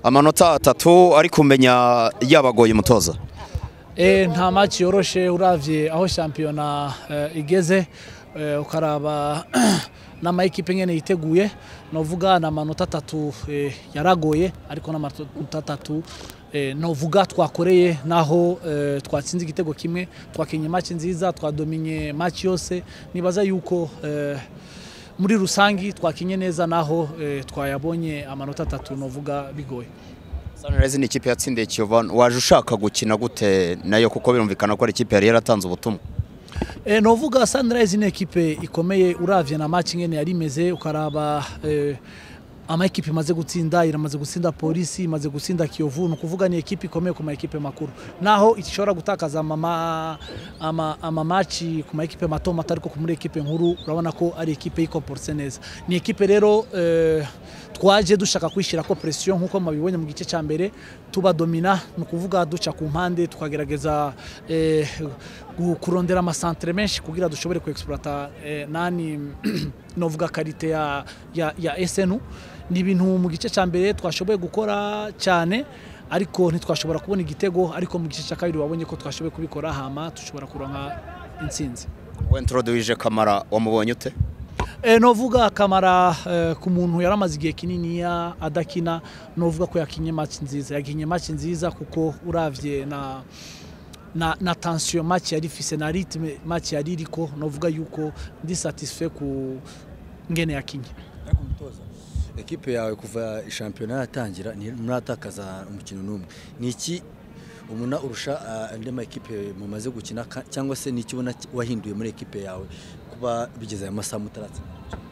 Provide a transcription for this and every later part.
amanota atatu ari kumenya yabagoye umutoza Eh, nta match yoroshe uravye aho shampiyona eh, igeze eh, ukaraba n'amayikipe nyene yiteguye novuga na manota atatu eh, yaragoye ariko n'amanota atatu eh, novuga twakoreye naho eh, twatsinze igitego kimwe twakinye match nziza twadominye match yose nibaza yuko eh, muri rusangi twakinye neza naho eh, twayabonye amanota atatu novuga bigoye Sunrise ni ikipe yatsindiye Kiyovu waje ushaka gukina gute nayo kuko birumvikana ko ari ikipe yari yaratanze ubutumwa E, novuga Sunrise ni ekipe ikomeye uravye na match ngene yari imeze ukaraba e, ama ekipe imaze gutsinda iramaze gutsinda polisi imaze gutsinda Kiyovu ni ukuvuga ni ekipe ikomeye ku ma ekipe makuru naho ishobora gutakaza ama ama, ama match ku ma ekipe mato mato ariko ku muri ekipe nkuru urabona ko ari ekipe yikomporse neza ni ekipe rero e, twaje dushaka kwishira ko pression nkuko mabibonye mu gice cya mbere tubadomina ni ukuvuga duca ku mpande tukagerageza eh, gu- kurondera amasantere menshi kugira dushobore kuexploita eh, nani novuga karite ya, ya, ya SNU ni ibintu mu gice cya mbere twashoboye gukora cyane ariko ntitwashobora kubona igitego ariko mu gice cya kabiri wabonye ko twashoboye kubikora hama dushobora kuronka intsinzi wentroduije kamara wamubonye ute E, novuga kamara e, ku muntu yaramaze igihe kininiya adakina novuga ko yakinye match nziza yakinye match nziza kuko uravye na na, na tension match yari ifise na rythme match yari iriko novuga yuko ndi satisfait ku ngene yakinye ariko umutoza ekipe yawe kuva shampiyona yatangira ntimuratakaza umukino n'umwe ni iki umuntu urusha ah, andi ma ekipe mumaze gukina ka- cyangwa se ni iki ubona wahinduye muri ekipe yawe kuba bigeze aya masaha mutaratsinda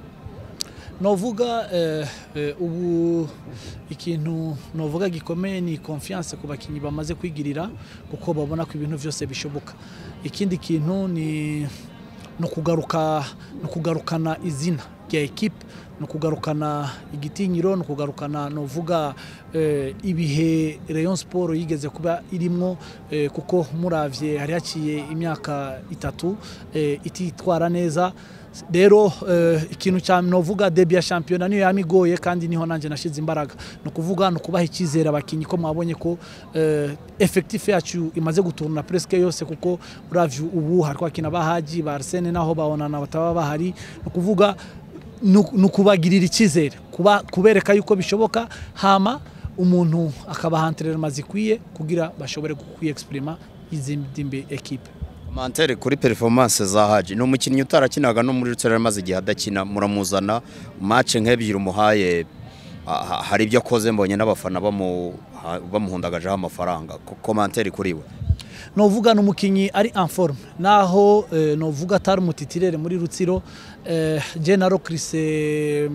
novuga eh, eh, ubu ikintu novuga gikomeye ni confiance ku bakinyi bamaze kwigirira kuko babona ko ibintu byose bishoboka ikindi kintu ni no kugaruka no kugarukana izina rya ekipe no kugarukana igitinyiro no kugarukana novuga eh, ibihe Rayon Sport yigeze kuba irimwo eh, kuko muravye hari haciye imyaka itatu eh, ititwara neza rero eh, ikintu cya novuga debi ya shampiyona niyo yamigoye kandi niho nanjye nashize imbaraga ni ukuvuga ni ukubaha icyizere abakinnyi ko mwabonye ko eh, effectif yacu imaze guturuna presque yose kuko uravye ubu hari kwakina bahaji ba Arsene naho babonana bataba bahari ni ukuvuga ni ukubagirira icyizere kuba kubereka yuko bishoboka hama umuntu akabaha entraînement zikwiye kugira bashobore kwiyexprima izindi ekipe Mantere kuri performance za Haji ni umukinnyi utarakinaga no muri Rutare maze igihe adakina muramuzana match nk'ebyiri umuhaye ah, ha- hari ibyo akoze mbonye n'abafana bamu ha- bamuhundagajeho amafaranga Ko- commentaire kuri we novuga ni umukinnyi ari en forme naho eh, novuga atari umutitirere muri rutsiro eh, Gennaro Chris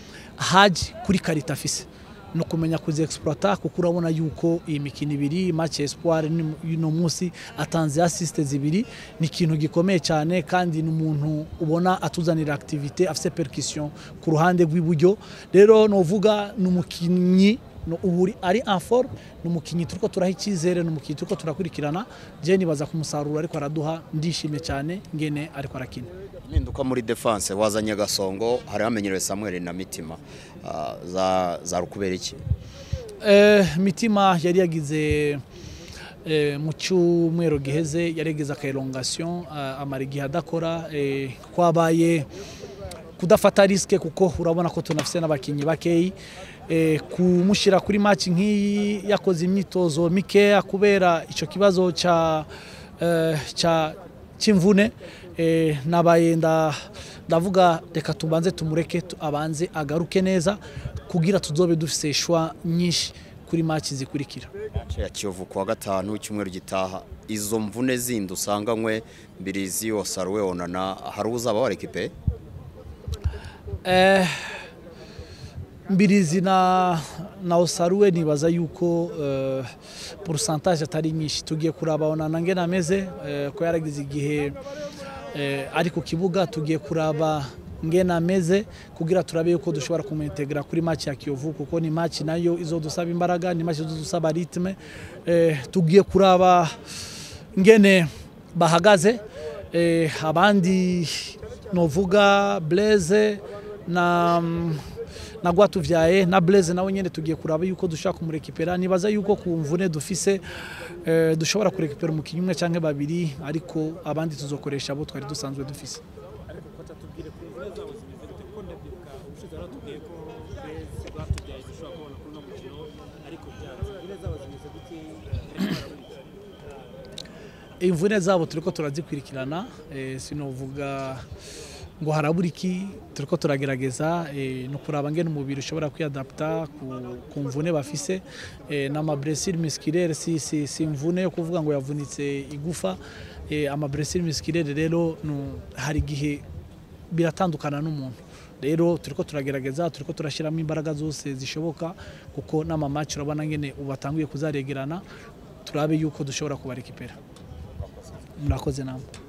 Haji kuri karita afise no kumenya kuzi exploiter kuko urabona yuko iyi mikino ibiri match espoir ni- y'uno munsi atanze assist zibiri ni ikintu gikomeye cyane kandi ni umuntu ubona atuzanira activité afise percussion ku ruhande rw'iburyo rero novuga ni umukinnyi no ubu uri- ari en forme ni umukinnyi turiko turaha icyizere ni umukinnyi turiko turakurikirana je nibaza ku musaruro ariko araduha ndishimye cyane ngene ariko arakina impinduka muri defense wazanye gasongo hari hamenyerewe Samuel na Mitima ah, za za rukubera iki Eh, mitima yari yagize eh, mu cyumweru giheze yari yagize akaelongation uh, amara igihe adakora eh, kwabaye kudafata riske kuko urabona ko tunafise n'abakinnyi bakeyi eh, kumushyira kuri match nk'iyi yakoze imyitozo mikeya kubera icyo kibazo cya eh, cya cy'imvune eh, nabaye nda ndavuga reka tubanze tumureke tu- abanze agaruke neza kugira tuzobe dufise shwa nyinshi kuri match zikurikira Match ya Kiyovu kuwa gatanu icyumweru gitaha izo mvune zindi usanganywe Mbirizi Osaruwe Onana hari uzaba warekipe Eh, mbirizi na na osaruwe nibaza yuko eh, pourcentage atari nyinshi tugiye kuraba na ngena ameze eh, ko yaragize igihe eh, ari ku kibuga tugiye kuraba ngena ameze kugira turabe yuko dushobora kumuintegra kuri match ya Kiyovu kuko ni match nayo izodusaba imbaraga ni match izodusaba ritme eh, tugiye kuraba ngene bahagaze eh, abandi novuga Blaise na na Rwatuvyaye na Blaise nawe nyene tugiye kuraba yuko dushaka kumurekipera nibaza yuko ku mvune dufise eh, dushobora kurekipera umukinnyi umwe canke babiri ariko abandi tuzokoresha abo twari dusanzwe dufise ariko koca tubwire ku mvune zabo zimeze gute kuko ndabyibuka ubushize baratubwiye ko beza rwatubyaye zishobora kubona kuri uno mukino ariko byanze imvune zabo zimeze gute ariko baraburiza imvune zabo turiko turazikurikirana eh, sinovuga ngo harabura iki turiko turagerageza eh, no kuraba ngene umubiri ushobora kwiadapta ku, ku mvune bafise eh, n'amablessure musculaire si, si, si imvune yo kuvuga ngo yavunitse igufa eh, amablessure musculaire rero no, hari igihe biratandukana n'umuntu rero turiko turagerageza turiko turashyiramo imbaraga zose zishoboka kuko n'amamaci urabona ngene ubu batanguye kuzaregerana turabe yuko dushobora kubarekipera murakoze namwe